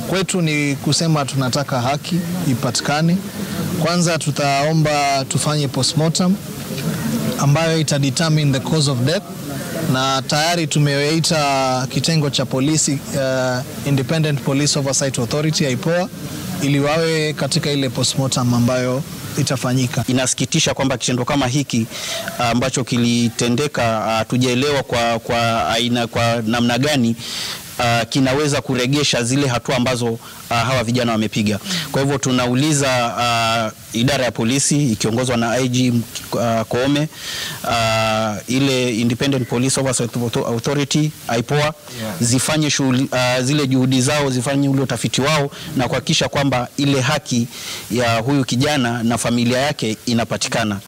kwetu ni kusema tunataka haki ipatikane. Kwanza tutaomba tufanye postmortem ambayo ita determine the cause of death, na tayari tumewaita kitengo cha polisi uh, Independent Police Oversight Authority IPOA ili wawe katika ile postmortem ambayo itafanyika. Inasikitisha kwamba kitendo kama hiki ambacho kilitendeka, tujaelewa kwa, kwa aina kwa namna gani Uh, kinaweza kuregesha zile hatua ambazo uh, hawa vijana wamepiga. Kwa hivyo tunauliza uh, idara ya polisi ikiongozwa na IG uh, Koome uh, ile Independent Police Oversight Authority IPOA yeah, zifanye shughuli uh, zile juhudi zao zifanye ule utafiti wao na kuhakikisha kwamba ile haki ya huyu kijana na familia yake inapatikana.